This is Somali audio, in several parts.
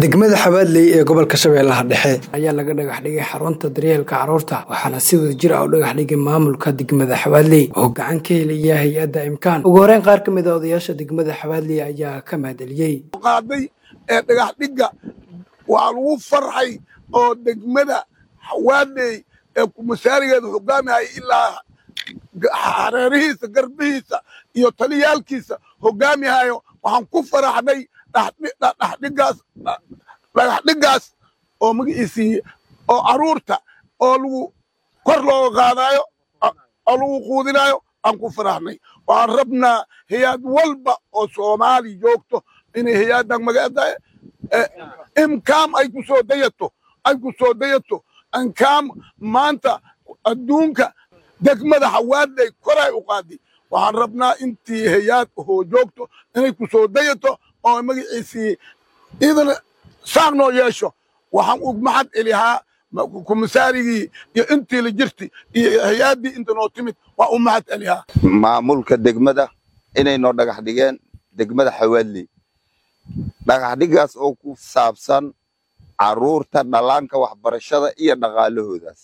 degmada xabaadley ee gobolka shabeellaha dhexe ayaa laga dhagax dhigay xarunta daryeelka carruurta waxaana si wada jir ah u dhagax dhigay maamulka degmada xabaadley oo gacan ka helaya hay-adda imkaan ugu horeyn qaar ka mid a odayaasha degmada xabaadley ayaa ka mahadceliyey qaaday ee dhagax dhigga waa lagu farxay oo degmada xawaadley ee kumasaarigeeda hogaamihaya ilaa hareerihiisa garbihiisa iyo taliyaalkiisa hogaamihayo waxaan ku faraxnay dhagax dhiggaas oo magaciisii oo caruurta oo lagu kor looga qaadayo oo lagu quudinayo aan ku faraxnay waxaan rabnaa hay-ad walba oo soomaali joogto inay hay-addan magaada imkaam ay ku soo dayato ay ku soo dayato imkaam maanta adduunka degmada xawaadley koray u qaadi waxaan rabnaa intii hay-aad hoo joogto inay ku soo dayato oo magaciisii idana saaq noo yeesho waxaan u maxad celihaa kumasaarigii iyo intii la jirti iyo hay-aaddii inta noo timid waa u mahad celihaa maamulka degmada inay noo dhagax dhigeen degmada xawaadley dhagax dhiggaas oo ku saabsan carruurta dhallaanka waxbarashada iyo dhaqaalahoodaas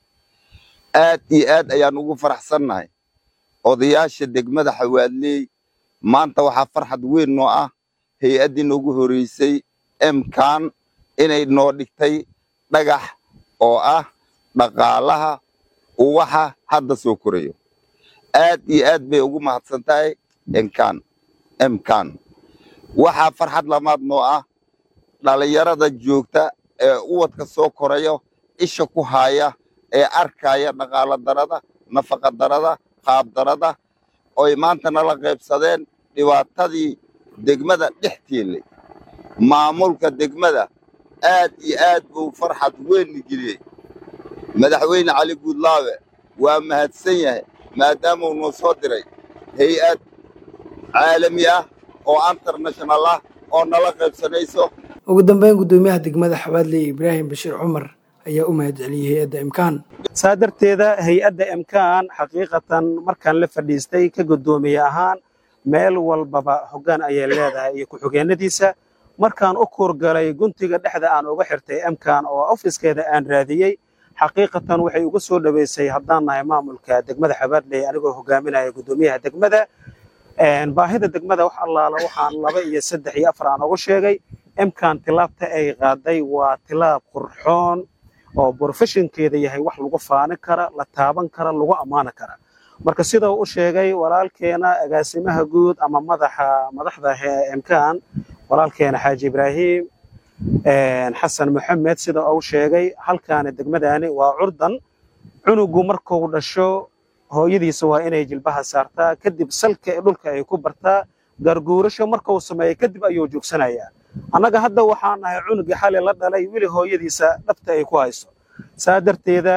aad iyo aad ayaan ugu faraxsannahay odayaasha degmada xawaadley maanta waxaa farxad weyn noo ah hay-addii noogu horreysay emkan inay noo dhigtay dhagax oo ah dhaqaalaha uwaxa hadda soo korayo aad iyo aad bay ugu mahadsan tahay emkan emkan waxaa farxad lamaad noo ah dhallinyarada joogta ee uwadka soo korayo isha ku haaya ee arkaya dhaqaalo darada nafaqa darada qaab darada oy maanta nala qaybsadeen dhibaatadii degmada dhex tiilay maamulka degmada aad iyo aad buu farxad weynna geliyey madaxweyne cali guudlaawe waa mahadsan yahay maadaamuu noo soo diray hay-ad caalami ah oo international ah oo nala qaybsanayso ugu dambeyn guddoomiyaha degmada xabaadley ibraahim bashiir cumar ayaa u mahad celiyey hay-adda imkaan saa darteeda hay-adda imkaan xaqiiqatan markaan la fadhiistay ka guddoomiye ahaan meel walbaba hoggaan ayay leedahay iyo ku-xigeenadiisa markaan u kuurgalay guntiga dhexda aan uga xirtay imkaan oo ofiskeeda aan raadiyey xaqiiqatan waxay uga soo dhoweysay haddaan nahay maamulka degmada xabaadley anigoo hogaaminaya guddoomiyaha degmada baahida degmada wax allaala waxaan laba iyo saddex iyo afar aan ugu sheegay imkaan tilaabta ay qaaday waa tilaab qurxoon oo brofeshinkeeda yahay wax lagu faani kara la taaban kara lagu ammaani kara marka sida uu u sheegay walaalkeena agaasimaha guud ama madaxa madaxda imkaan walaalkeena xaaji ibraahim xasan maxamed sida uu sheegay halkaani degmadani waa curdan cunugu markuu dhasho hooyadiisa waa inay jilbaha saartaa kadib salka dhulka ay ku bartaa garguurasho markuu sameeyo kadib ayuu joogsanayaa annaga hadda waxaan nahay cunugii xali la dhalay weli hooyadiisa dhabta ay ku hayso saa darteeda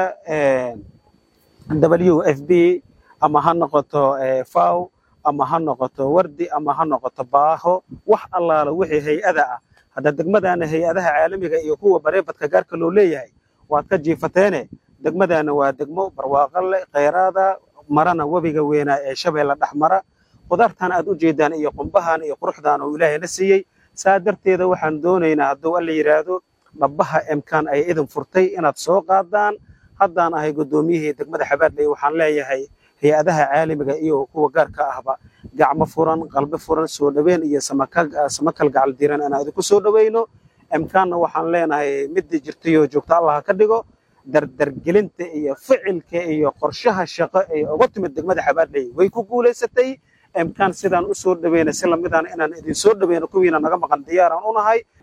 w f b ama ha noqoto faw ama ha noqoto wardi ama ha noqoto baaho wax allaala wixii hay-ada ah hadda degmadana hay-adaha caalamiga iyo kuwa bareebadka gaarka loo leeyahay waad ka jiifateene degmadana waa degmo barwaaqo leh khayraada marana webiga weynaa ee shabeella dhex mara qudaartan aad u jeedaan iyo qumbahan iyo quruxdan oo ilaahayna siiyey saa darteeda waxaan doonaynaa hadduu alla yidhaahdo dhabbaha emkaan ay idin furtay inaad soo qaadaan haddaan ahay guddoomiyihii degmada xabaadley waxaan leeyahay hay-adaha caalamiga iyo kuwa gaarka ahba gacmo furan qalbi furan soo dhoweyn iyo samakal gacal diran inaan idinku soo dhoweyno emkaanna waxaan leenahay midii jirtayoo joogta allah ka dhigo dardargelinta iyo ficilka iyo qorshaha shaqo ee uga timid degmada xabaadley way ku guulaysatay emkaan sidaan u soo dhoweyna si lamidaan inaan idin soo dhoweyno kuwiina naga maqan diyaaraan u nahay